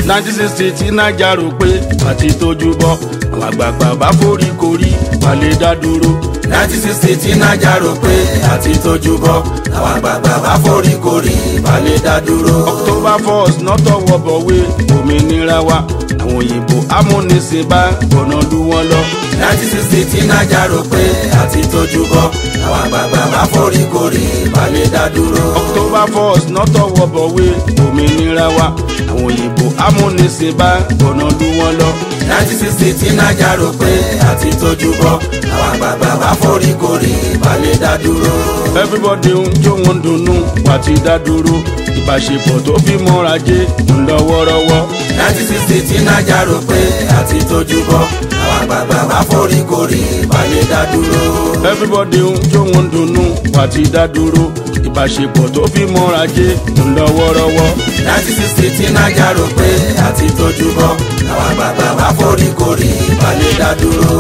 nineteen sixty tí naija rò pé àti tójú bọ́ àwọn àgbààgbà bá forí korí balẹ̀ dá dúró. nineteen sixty tí naija rò pé àti tójú bọ́ àwọn àgbààgbà bá forí korí balẹ̀ dá dúró. october first nọ́tọ̀ wọ̀bọ̀wé òmìnira wa àwọn òyìnbó amúnisìn bá gbọ̀nà lù wọ́n lọ. nineteen sixty tí naija rò pé àti tójú bọ́ àwọn àgbààgbà bá forí korí balẹ̀ dá dúró. october first nọ́tọ̀ wọ̀bọ̀wé òmìnira wa àwọn òyìnbó amúnisìn bá gbọ̀nà lù wọ́n lọ. nineteen sixty tí naija rò pé àti tójú bọ́ àwọn àgbààgbà bá forí korí balẹ̀ dá dúró. everybody ń jó wọn dunnú wà ti dá dúró ìbáṣepọ̀ tó fi mọ́ra jẹ́ ń lọ wọ́rọ́wọ́. nineteen sixty tí naija rò pé àti tójú bọ́ àwọn àgbààgbà bá forí korí balẹ̀ dá dúró. everybody ń jó wọn dunnú wà ti dá dúró ìbáṣepọ̀ tó fi mọ́ra jẹ́ ń lọ wọ́rọ́wọ́. nineteen sixty tí naija rò pé àti tójú bọ́ àwọn àgbààgbà bá forí korí balẹ̀ dá dúró.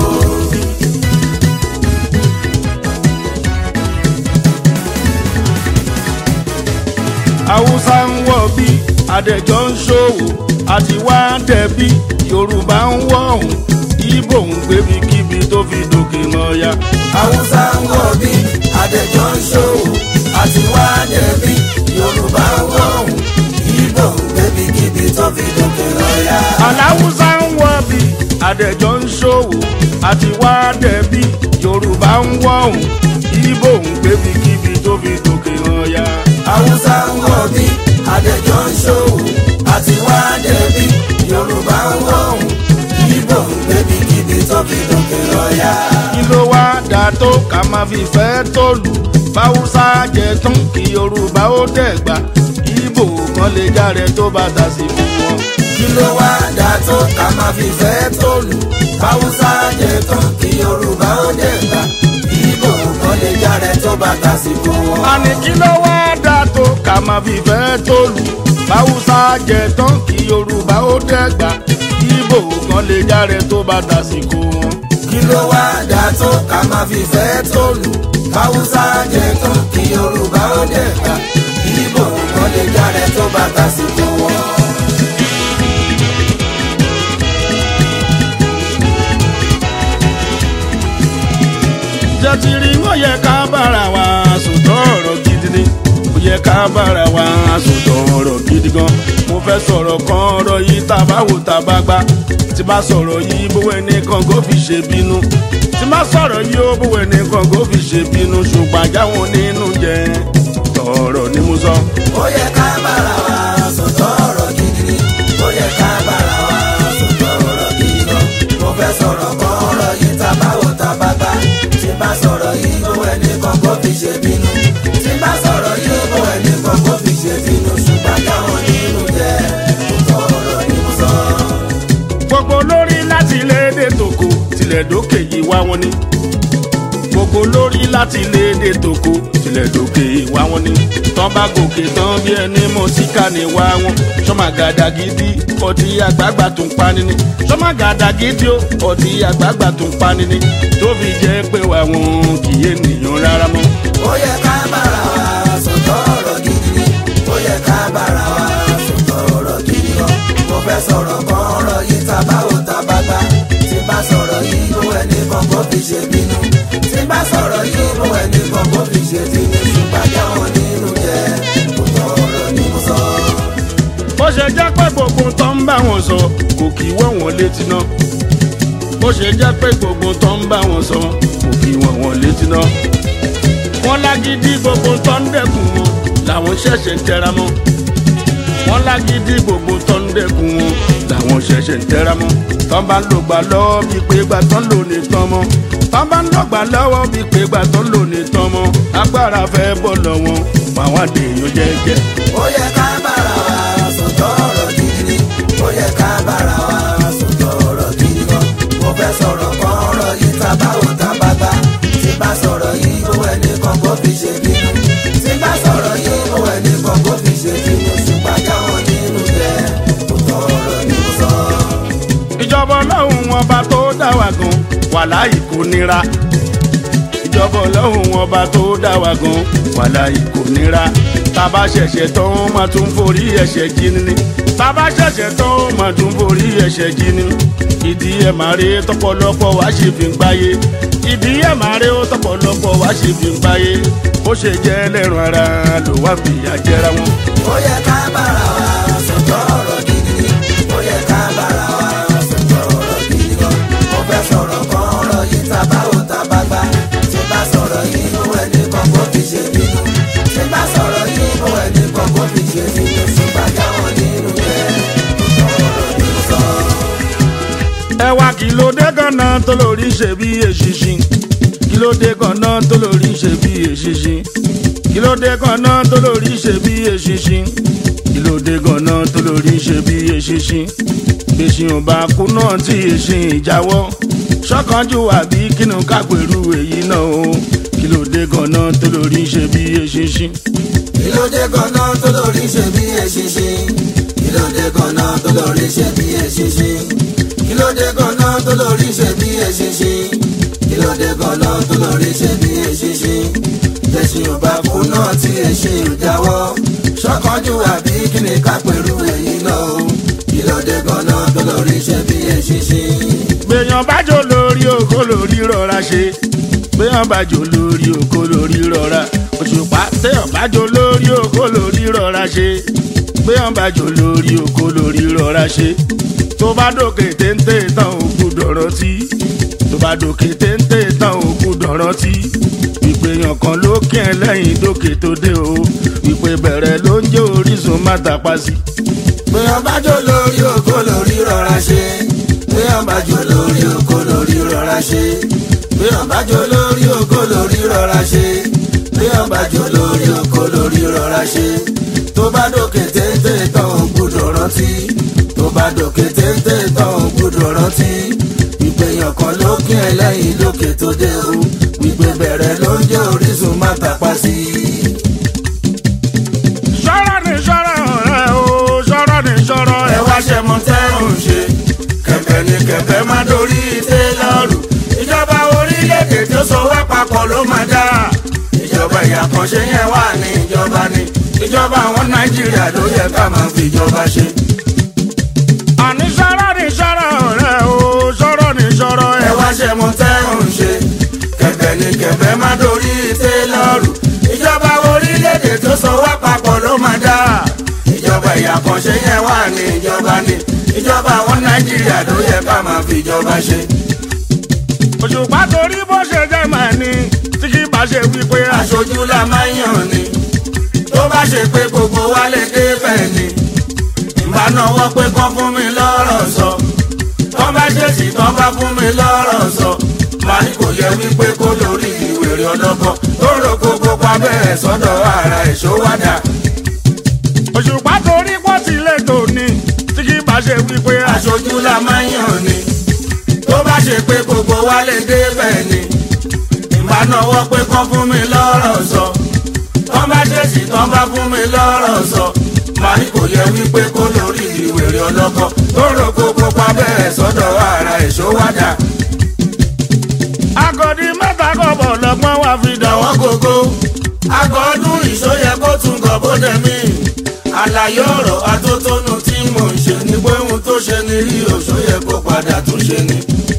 haúsá ń wọ̀ bí adẹ́jọ́ ń ṣòwò àti wá dẹ̀bí yorùbá ń wọ̀ ọ̀hún ibo ń gbébi kíbi tó fi dòkè mọ́ya. haúsá ń wọ̀ bí adẹ́jọ́ ń ṣòwò àti wá dẹ̀bí yorùbá ń wọ̀ ọ̀hún ibo ń gbébi kíbi tó fi dòkè lọ́yà. aláwùsá ń wọ̀ bí adẹ́jọ́ ń ṣòwò àti wá dẹ̀bí yorùbá ń wọ̀ ọ̀hún ibo ń gbébi kíbi tó fi dòkè mọ́ya. haúsá ń wọ̀ bí adẹ́jọ́ ń ṣòwò àti wá dẹ̀bí yorùbá ń wọ̀ ọ̀hún ibo ń gbébi kíbi tó fi dòkè lọ́yà. kí ló wá dà tó ká máa fi fẹ́ tó lù báwùsá jẹ tán kí yorùbá ó dẹ̀gbà ibo kan lè járe tó bá dà sí fún wọn. kí ló wá dà tó ká máa fi fẹ́ tó lù haúsá jẹ tán kí yorùbá ó dẹ̀ gbà ibo kan lè járe tó bá tàsìkò wọn. àní kí ló wá dà tó ká máa fi fẹ́ tó lù báwùsá jẹ tán kí yorùbá ó dẹ̀gbà ibo kan lè járe tó bá dà sí fún wọn. kí ló wá dà tó ká máa fi fẹ́ tó lù haúsá jẹ tán kí yorùbá ó dẹ̀ gbà ibo kan lè járe tó bá tàsìkò wọn. jẹ́ ti rí wọ́n yẹ ká bára wa sòtọ́ ọ̀rọ̀ gidi ni ó yẹ ká bára wa sòtọ́ ọ̀rọ̀ gidi gan mo fẹ́ sọ̀rọ̀ kan ọ̀rọ̀ yìí tá a bá wò tá a bá gbá tí bá sọ̀rọ̀ yìí bówó ẹnìkan kó fi ṣe bínú tí bá sọ̀rọ̀ yìí ó bówó ẹnìkan kó fi ṣe bínú ṣùgbọ́n àjáwọn nínú jẹ́ tọ̀rọ̀ ni mo sọ. ó yẹ ká bára wa sọ̀tọ̀ ọ̀rọ̀ gidi ni ó yẹ ká bára wa sọ̀tọ̀ ọ̀rọ̀ gidi gan mo fẹ́ sọ̀rọ̀ kan ọ̀rọ̀ yìí tá a bá wò tá a bá gbá tí bá sọ̀rọ̀ yìí bó ẹni kan kó fi ṣe bínú tí bá sọ̀rọ̀ yìí bó ẹni kan kó fi ṣe bínú ṣùgbọ́n káwọn nínú jẹ́ sọ̀tọ̀ ọ̀rọ̀ ni mo sọ. gbogbo lórí láti ilé èdè tòkó tilẹ̀ dókè yìí wá wọn ni gbogbo lórí láti ilé èdè tòkó tilẹ̀ dókè yìí wá wọn ni tán bá gòkè tán bí ẹni mọ̀ síkà ní wá wọn sọ́màgàdà gidi ọtí àgbààgbà tó ń pani ni sọ́màgàdà gidi ó ọtí àgbààgbà tó ń pani ni tó fi jẹ́ pé wà wọn kì í ènìyàn rárá mọ́. ó yẹ ká bára wa sọ̀tọ̀ ọ̀rọ̀ gidi ni ó yẹ ká bára wa sọ̀tọ̀ ọ̀rọ̀ gidi gan mo fẹ́ sọ̀rọ̀ kan ọ̀rọ̀ yìí tá a bá wò tá a bá gbá tí bá sọ̀rọ̀ yìí bó ẹni kan kó fi ṣe bínú tí bá sọ̀rọ̀ yìí bó ẹni kan kó fi ṣe bínú ṣùgbọ́n jáwọn nínú jẹ́ sọ̀tọ̀ ọ̀rọ̀ ni mo sọ. bó ṣe jẹ́ pé gbogbo tó ń bá wọn sọ kò kì í wọ́ wọn létí náà bó ṣe jẹ́ pé gbogbo tó ń bá wọn sọ kò kì í wọ́ wọn létí náà wọ́n lágídí gbogbo tó ń dẹ́kun wọn làwọn ṣẹ̀ṣẹ̀ ń tẹra mọ́ wọ́n lágídí gbogbo tó ń dẹ́kun wọn làwọn ṣẹ̀ṣẹ̀ ń tẹra mọ́ tán bá ń lò gbà lọ́wọ́ bíi pé gbà tán lò ní tán mọ́ tán bá ń lò gbà lọ́wọ́ bíi pé gbà tán lò ní tán mọ́ agbára fẹ́ bọ̀ lọ́wọ́ àwọn àdéhùn jẹ́jẹ́. ó yẹ ká bára wa sọ̀tọ̀ ọ̀rọ̀ gidi ni ó yẹ ká bára wa sọ̀tọ̀ ọ̀rọ̀ gidi gan mo fẹ́ sọ̀rọ̀ kan ọ̀rọ̀ yìí tá a bá wò tá a bá gbá tí bá sọ̀rọ̀ yìí bó ẹni kan kó fi ṣe bínú tí bá sọ̀rọ̀ yìí bó ẹni kan kó fi ṣe bínú ṣùgbọ́n jáwọn nínú jẹ́ sọ̀tọ̀ ọ̀rọ̀ ni mo sọ. ìjọba ọlọ́run ọba tó dá wa gan wàláì kò nira ìjọba ọlọ́run ọba tó dá wa gan wàláì kò nira tába ṣẹ̀ṣẹ̀ tán máa tún forí ẹ̀ṣẹ̀ jí ni bàbá ṣẹ̀ṣẹ̀ tó mà tún borí ẹ̀ṣẹ̀ jí ni ìdí ẹ̀ máa rí tọpọlọpọ wá ṣe fi ń gbáyé ìdí ẹ̀ máa rí tọpọlọpọ wá ṣe fi ń gbáyé bó ṣe jẹ́ ẹlẹ́rùn ara ló wá fìyà jẹra wọn. ó yẹ ká bára wa sọ̀tọ̀ ọ̀rọ̀ gidi ni ó yẹ ká bára wa sọ̀tọ̀ ọ̀rọ̀ gidi gan mo fẹ́ sọ̀rọ̀ kan ọ̀rọ̀ yìí tá bá wò tá bá gbá tí bá sọ̀rọ̀ yìí mú ẹni kan kó fi ṣe bínú tí bá sọ̀rọ̀ yìí mú ẹni kan kó fi ṣe bínú ṣùgbọ́n jáwọ́ nínú rẹ̀ ọ̀rọ̀ mi sọ. ẹ wá kí ló dé ganan tó lórí ṣe bí èṣìṣin kí ló dé ganan tó lórí ṣe bí èṣìṣin kí ló dé ganan tó lórí ṣe bí èṣìṣin kí ló dé ganan tó lórí ṣe bí èṣìṣin gbèsè ọba kú náà tí èṣin ìjáwọ́ ṣọ́kànjú àbí kínú kápẹ̀rú èyí náà o kí ló dé ganan tó lórí ṣe bí èṣìṣin. kí ló dé gan-an tó lórí ṣe bí eṣinṣin kí ló dé gan-an tó lórí ṣe bí eṣinṣin kí ló dé gan-an tó lórí ṣe bí eṣinṣin kí ló dé gan-an tó lórí ṣe bí eṣinṣin tẹ̀sìn ò bá kú náà tí eṣin ò jáwọ́ ṣọ́kànjú àbí kí ni ká pẹ̀lú èyí náà o kí ló dé gan-an tó lórí ṣe bí eṣinṣin. gbèyàn bájò lórí oko lórí rọra ṣe gbèyàn bájò lórí oko lórí rọra òṣùpá téèyàn bájò lórí oko lórí rọra ṣe gbèyàn bájò lórí oko lórí rọra ṣe tó bá dòkè téńté tán òkú dọ̀rọ̀ tí tó bá dòkè téńté tán òkú dọ̀rọ̀ tí ìpèyàn kan ló kí ẹ lẹ́yìn dókè tó dé o ìpè bẹ̀rẹ̀ ló ń jẹ́ orísun má tàpá sí. Bóyá bá jó lórí oko lórí rọra ṣe. Bóyá bá jó lórí oko lórí rọra ṣe. Bóyá bá jó lórí oko lórí rọra ṣe. Bóyá bá jó lórí oko lórí rọra ṣe. Tó bá dòkè téńté tán ò gbúdọ̀ rántí. Tó bá dòkè téńté tán ò gbúdọ̀ rántí. Ìpèyàn kan ló kí ẹ lẹ́yìn lókè tó dé o. Ìpè bẹ̀rẹ̀ ló ń jẹ́ orísun má tàpá sí i. ṣọ́rọ̀ ní ṣọ́rọ̀ ọ̀rẹ́ o ṣọ́rọ̀ ní ṣọ́rọ̀ ẹ wá ṣe mọ tẹ́rùn ṣe kẹ̀kẹ́ ni kẹ̀kẹ́ má dorí tẹ́lọ̀rù ìjọba orílẹ̀-èdè tó so wá papọ̀ ló máa dá ìjọba ìyàkànṣe yẹn wà ní ìjọba ni ìjọba àwọn nàìjíríà ló yẹ ká máa fi ìjọba ṣe. àní ṣọ́rọ̀ ní ṣọ́rọ̀ ọ̀rẹ́ o ṣọ́rọ̀ ní ṣọ́rọ̀ ẹ wá ṣe mọ tẹ́rùn ṣe kẹ̀kẹ́ ni kẹ̀kẹ́ má dorí tẹ́lọ̀rù ìjọba orílẹ̀-èdè tó so wá papọ̀ ló máa dá ìjọba ìyàkànṣe yẹn wà ní ìjọba ni ìjọba àwọn nàìjíríà ló yẹ ká máa fi ìjọba ṣe. òṣùpá torí bó ṣe jẹ́ màá ní tí kì í bá ṣe wípé aṣojú la máa ń yàn ni tó bá ṣe pé gbogbo wa lè dé bẹ́ẹ̀ ni ìbá náwó pé kán fún mi lọ́rọ̀ sọ tán bá ṣèṣì tán bá fún mi lọ́rọ̀ sọ màá ní kò yẹ wípé kó lórí ìwèrè ọlọ́gbọ́n tó rò gbogbo pa bẹ́ẹ̀ sọ́dọ̀ ara ìṣówádà òṣùpá torí pọ́ ti lè tò ní tí kì í bá ṣe wípé aṣojú la máa ń yàn ni tó bá ṣe pé gbogbo wa lè dé bẹ́ẹ̀ ni ìbá náwó pé kán fún mi lọ́rọ̀ sọ tán bá ṣèṣì tán bá fún mi lọ́rọ̀ sọ màá ní kò yẹ wípé kó lórí ìwèrè ọlọ́kọ tó rò gbogbo pa bẹ́ẹ̀ sọ́dọ̀ ara ìṣówádà agọ̀dí mẹ́ta kọ̀bọ̀ lọ́gbọ́n wá fi dàn wọ́n. àwọn gógó àgọ́ ọdún ìṣóyẹ kó tún gọ̀ bóde mí àlàyé ọ̀rọ̀ atótónu tí mò ń ṣe ni pé ohun tó ṣe ni rí òṣóyẹ kó padà tún ṣe ni.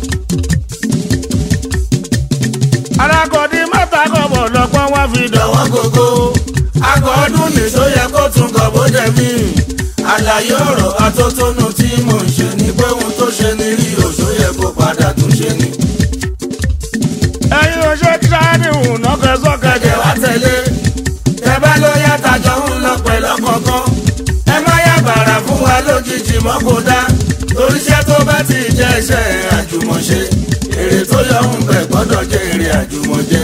alágọ̀dí mẹ́ta kọ̀bọ̀ lọ́gbọ́n wá fi dàn wọ́n. lọ́wọ́ gógó àgọ́ ọdún nìṣóyẹ kó tún gọ̀ bóde mí àlàyé ọ̀rọ̀ atótónu tí mò ń ṣe ni pé ohun tó ṣe ni rí òṣóyẹ kó padà tún ṣe ni. ẹ̀yin ò ṣe kí sáyẹ́nì hùn náà kẹsọ́kẹ́ kẹ̀kẹ́ wá tẹ̀lé ẹ bá ló yá tajọ ń lọ pẹ̀lú ọ̀kọ̀ọ̀kan ẹ má yá bàrà fún wa lójijì mọ́ kó dá torí iṣẹ́ tó bá ti jẹ́ iṣẹ́ àjùmọ̀ṣe èrè tó yọ ń bẹ̀ gbọ́dọ̀ jẹ́ èrè àjùmọ̀jẹ.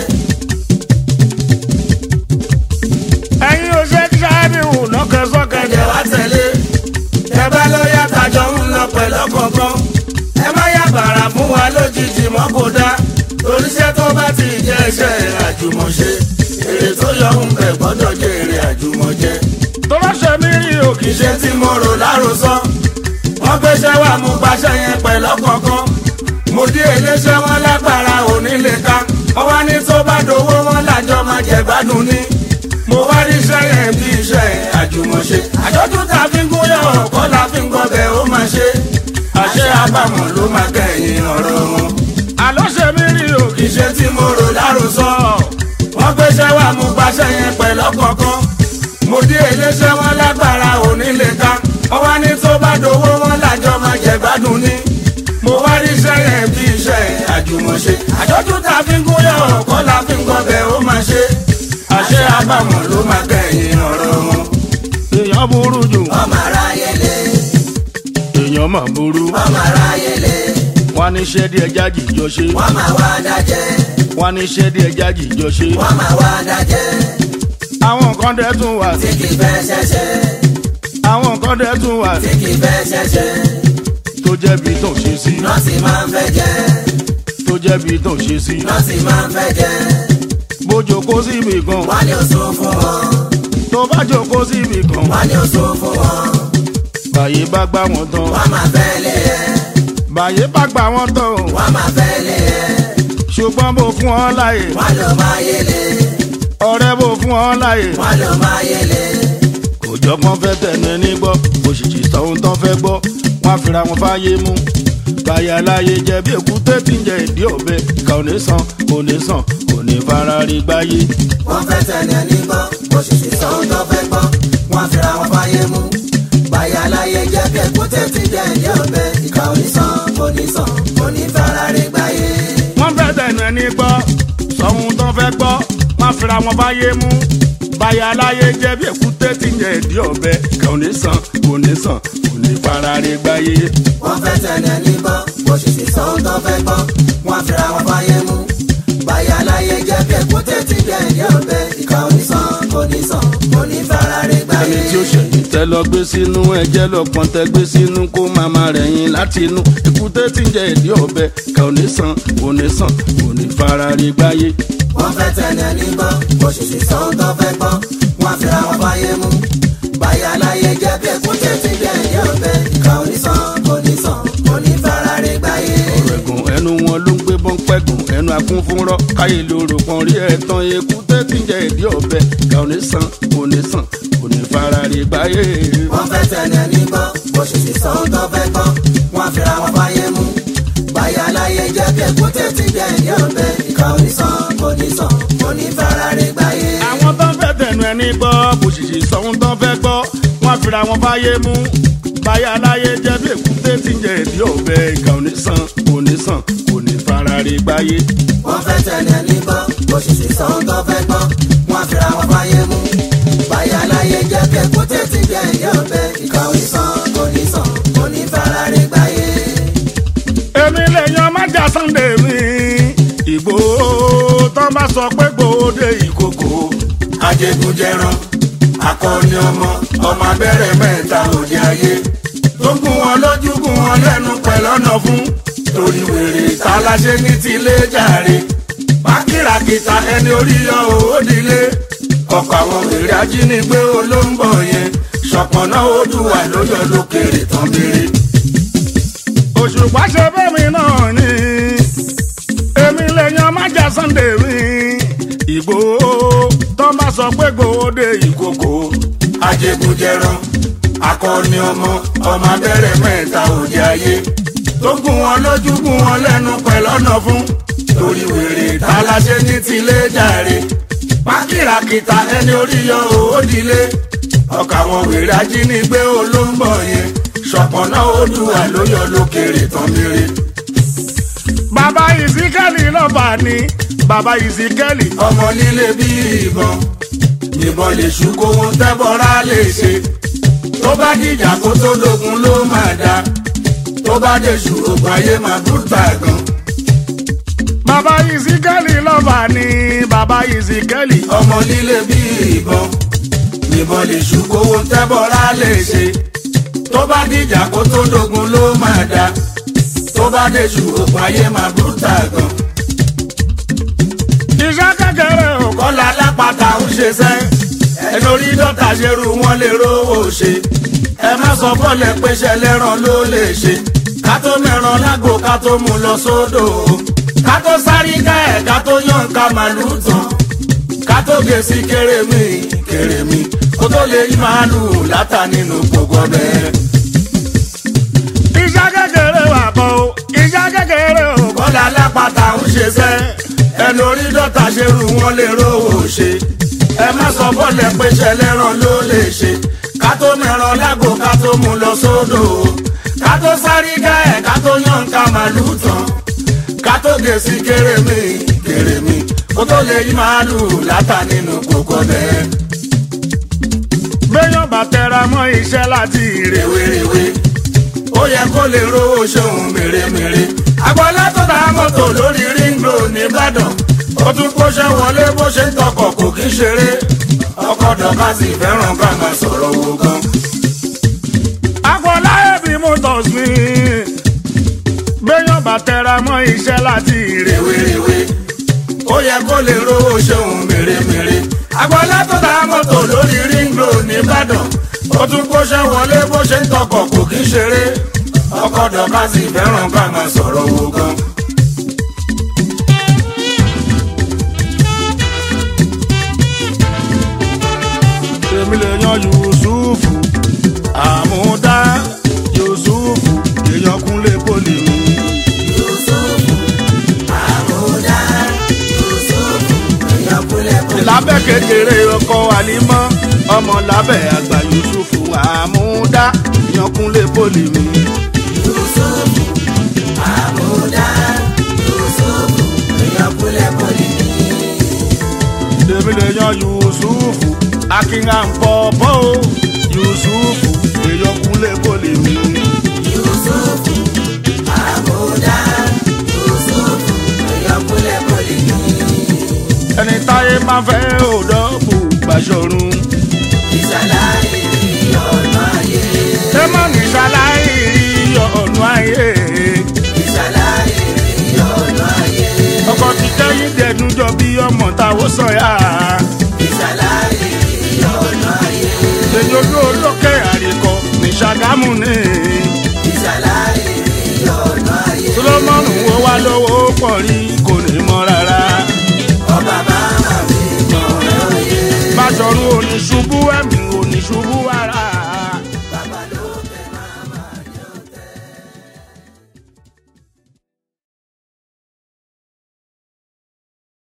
ẹ̀yin ò ṣe kí sáyẹ́nì hùn náà kẹsọ́kẹ́ kẹ̀kẹ́ wá tẹ̀lé ẹ bá ló yá tajọ ń lọ pẹ̀lú ọ̀kọ̀ọ̀kan ẹ má yá bàrà fún wa lójijì mọ́ kó dá torí iṣẹ́ tó bá ti jẹ́ iṣẹ́ àjùmọ̀ṣe èrè tó yọ ń bẹ̀ gbọ́dọ̀ jẹ́ èrè àjùmọ̀jẹ. tó bá ṣe mí rí òkè ṣe iṣẹ́ tí mo rò lárosọ. wọ́n gbéṣẹ́ wá mú paṣẹ yẹn pẹ̀lú ọ̀kọ̀ọ̀kan. mo dí eléṣẹ́ wọn lágbára òní lè ka. wọ́n wá ní tó bá dowó wọn lájọ máa jẹ gbádùn ní. mo wá rí iṣẹ́ yẹn bí iṣẹ́ àjùmọ̀ṣe. àjọ̀dún tá a fi ń gúnyàn ọ̀kọ́ la àbámọ̀ ló máa kẹ́yìn ọ̀rọ̀ wọn. àlọ́ ṣe mí rí o kì í ṣe iṣẹ́ tí mo rò láròsọ wọ́n gbéṣẹ́ wá mú gbaṣẹ́ yẹn pẹ̀lú ọ̀kọ̀ọ̀kan mo dé iléeṣẹ́ wọn lágbára onílé ká wọ́n wá ní tó bá dowó wọn lájọ máa jẹ gbádùn ní. mo wá rí iṣẹ́ yẹn bí iṣẹ́ àjùmọ̀ṣe àjọjú tá a fi ń gúnyàn ọ̀kọ́ la fi ń gọbẹ̀ ó máa ṣe àṣẹ àbámọ̀ ló máa kẹ́yìn ọ̀rọ̀ wọn. èèyàn burú jù ọmọ aráyé lé èèyàn mà burú ọmọ aráyé lé wọn ní iṣẹ́ díẹ̀ jájì jọ ṣe wọ́n máa wá dájẹ́ wọn ní iṣẹ́ díẹ̀ jájì jọ ṣe wọ́n máa wá dájẹ́ àwọn nǹkan dẹ̀ tún wà tí kì í fẹ́ ṣẹ̀ṣẹ̀ àwọn nǹkan dẹ̀ tún wà tí kì í fẹ́ ṣẹ̀ṣẹ̀ tó jẹ́ bí tó ṣe sí nọ́ọ̀sì máa ń fẹ́ jẹ́ tó jẹ́ bí tó ṣe sí nọ́ọ̀sì máa ń fẹ́ jẹ́ bójó kó síbì kan wọ́n ní oṣù fún wọn tó bá jókòó síbì kan wọ́n ní oṣù fún wọn báyé bá gbá wọn tán wọ́n máa fẹ́ lé ẹ báyé bá gbá wọn tán o wọ́n máa fẹ́ lé ẹ ṣùgbọ́n bó fún ọ láyè wọ́n ló máa yẹlé ọ̀rẹ́ bó fún ọ láyè wọ́n ló máa yẹlé kò jọ kán fẹ́ tẹ̀nu ẹni gbọ́ òṣìṣì sọ̀hún tán fẹ́ gbọ́ wọ́n á fira wọn fáyé mú báyà láyé jẹ bí èkúté tí ń jẹ ìdí ọ̀bẹ kà ò ní sàn kò ní sàn kò ní fara rí gbáyé wọ́n fẹ́ tẹ̀lé ẹni gbọ́ òṣìṣì sọ́hún tó fẹ́ gbọ́ wọ́n fira wọn fáyé mú báyà láyé jẹ́ bí èkúté ti jẹ́ ìdí ọ̀bẹ ìkà onísàn onísàn onífàràrí gbáyé. wọ́n fẹ́ tẹ̀nu ẹni gbọ́ sọ̀hún tán fẹ́ gbọ́ wọ́n á fira wọn fáyé mú báyà láyé jẹ bí èkúté tí ń jẹ ìdí ọ̀bẹ kà ò ní sàn kò ní sàn kò ní fara rí gbáyé. wọ́n fẹ́ tẹ̀lé ẹni gbọ́ òṣìṣì sọ́hún tó fẹ́ gbọ́ wọ́n fira wọn fáyé mú báyà láyé jẹ́ bí èkúté ti jẹ́ ìdí ọ̀bẹ ìkà onísàn onísàn onífàràrí gbáyé. ẹni tí ó ṣẹ̀yìn tẹ́ lọ gbé sínú ẹjẹ́ lọ́pọ̀n tẹ́ gbé sínú kó màmá rẹ̀ yín láti inú èkúté tí ń jẹ ìdí ọ̀bẹ kà ò ní sàn kò ní sàn kò ní fara rí gbáyé. wọ́n fẹ́ tẹ̀lé ẹni gbọ́ òṣìṣì sọ́hún tó fẹ́ gbọ́ wọ́n fira wọn fáyé mú báyà láyé jẹ́ bí èkúté ti jẹ́ ìdí ọ̀bẹ ìkà onísàn onísàn onífàràrí gbáyé. ẹ̀gùn ẹnu wọn ló ń gbé bọ́ńpẹ́gùn ẹnu akún fún rọ́ káyé lóru kan rí ẹ̀tàn èkúté tí ń jẹ ìdí ọ̀bẹ kà ò ní sàn kò ní sàn kò ní fara rí gbáyé. wọ́n fẹ́ tẹ̀lé ẹni gbọ́ òṣìṣì sọ́hún tó fẹ́ gbọ́ wọ́n fira wọn fáyé mú báyà láyé jẹ́ bí èkúté ti jẹ́ ìdí ọ̀bẹ ìkà onísàn onísàn onífàràrí gbáyé. àwọn tó ń fẹ́ tẹ̀nu ẹni gbọ́ bòṣìṣì sọ̀hún tó ń fẹ́ gbọ́ wọ́n fira wọn fáyé mú báyà láyé jẹ́ bí èkúté tí ń jẹ ìdí ọ̀bẹ ìkà ò ní sàn kò ní sàn kò ní fara rí gbáyé. wọ́n fẹ́ tẹ̀lé ẹni gbọ́ òṣìṣì sọ́hún tó fẹ́ gbọ́ wọ́n fira wọn fáyé mú báyà láyé jẹ́ bí èkúté ti jẹ́ ìdí ọ̀bẹ ìkà onísàn onísàn onífàràrí gbáyé. èmi lè yan májà sunday mi ìgbòho tó bá sọ pé gbòde ìkòkò ajẹgúnjẹran akọni ọmọ ọmọ abẹ́rẹ́ mẹ́ta òde ayé tó gún wọn lójú gún wọn lẹ́nu pẹ̀lọ́nà fún torí wèrè tàlàṣe ní tilé jàre pákìràkìtà ẹni orí yọ òódìlé ọkọ̀ àwọn wèrè ajínigbé olóńgbò yẹn ṣọ̀pọ̀nà odùwà lóyọ lókèrè tán béèrè. òṣùpá ṣe bẹ́mi náà ni èmi lè yan májà sunday mi ìgbòho tó bá sọ pé gbòde ìkòkò ajẹgúnjẹran akọni ọmọ ọmọ abẹ́rẹ́ mẹ́ta òde ayé tó gún wọn lójú gún wọn lẹ́nu pẹ̀lọ́nà fún torí wèrè tàlàṣe ní tilé jàre pákìràkìtà ẹni orí yọ òódìlé ọkà àwọn wèrè ajínigbé olóńgbò yẹn ṣọ̀pọ̀nà odùwà ló yọ lókèrè tán mire. bàbá ìsíkẹ́lì lọ́ba ni bàbá ìsíkẹ́lì ọmọ líle bí ìbọn ìbọn lè ṣú kó wọn tẹ́bọ̀rá lè ṣe tó bá dìjà kó tó dogun ló máa dá tó bá dé ṣù ògùn ayé máa búrúta gan bàbá ìsíkẹ́lì lọ́ba ni bàbá ìsíkẹ́lì ọmọ líle bí ìbọn ìbọn lè ṣú kó wọn tẹ́bọ̀rá lè ṣe tó bá dìjà kó tó dogun ló máa dá tó bá dé ṣù ògùn ayé máa búrúta gan iṣẹ́ kékeré ò kọ́ kọ́lá lápáta ń ṣe sẹ́ ẹ lórí dọ́tà ṣerú wọn lè rówó ṣe ẹ má sọ fọ́lẹ̀ péṣẹ lẹ́ràn ló lè ṣe ká tó mẹ́ràn lágbo ká tó mú lọ sódò ká tó sáré ká ẹ̀ ká tó yàn ká màlúù tán ká tó gé sí kérémì kérémì kó tó lè yí màálùú látà nínú gbogbo ọbẹ̀. iṣẹ́ kékeré wà bọ̀ ń ṣe sẹ́ ẹnu orí dọ́ta ṣe rú wọn lè rówó ṣe ẹ má sọ bọ́ọ̀lù pé ṣẹlẹ́ràn ló lè ṣe ká tó mẹ́ràn lágbo ká tó mú lọ sódò ká tó sáré gá ẹ̀ ká tó yàn ká màlúù tán ká tó gé sí kérémì kérémì kó tó lè yí màálùú látà nínú kókó bẹ́ẹ̀. béèyàn bá tẹra mọ́ iṣẹ́ láti rèwerèwe ó yẹ kó lè rówó ṣeun mèremère. agbọ́lá tó ta mọ́tò lórí ring road nìbàdàn ó tún kóṣẹ́ wọlé bó ṣe ń tọkọ̀ kò kí ṣeré ọkọ̀ dọ̀ka sì fẹ́ràn ká máa sọ̀rọ̀ owó gan. agbọ́lá ẹ̀bí motors mi béèyàn bá tẹra mọ́ iṣẹ́ láti rèwerèwe ó yẹ kó lè rówó ṣeun mèremère. agbọ́lá tó ta mọ́tò lórí ring road nìbàdàn ó tún kóṣẹ́ wọlé bó ṣe ń tọkọ̀ kò kí ṣeré ọkọ̀ dọ̀ka sì fẹ́ràn ká máa sọ̀rọ̀ owó gan. èmi lè yan yusufu àmúdá yusufu èèyàn kúnlé poli mi. Yusufu àmúdá Yusufu èèyàn kúnlẹ̀ kúnlẹ̀. lábẹ́ kékeré ọkọ̀ àlímọ́ ọmọ lábẹ́ àgbà yusufu àmúdá èèyàn kúnlé poli mi. Yusufu àmúdá Yusufu èèyàn kúnlẹ̀ kúnlẹ̀. èmi lè yan yusufu akínga ń pọ̀ bọ́ o yusufu èèyàn kúnlé poli mi. Yusufu àmúdá Yusufu èèyàn kúnlẹ̀ kúnlẹ̀. ẹni táyé máa fẹ́ òdọ́bù gbàṣọ̀run. ìṣàlàyé ọ̀nà ayé ẹ má ní ṣaláì rí ọ̀nà ayé. ìṣàlàyé ọ̀nà ayé ọkọ̀ ti kẹ́yìn dẹ̀dún jọ bí ọmọ táwọn sọ̀yà. ìṣàlàyé ọ̀nà ayé èyí ojú olókè àríkọ ní ṣàgámù ní.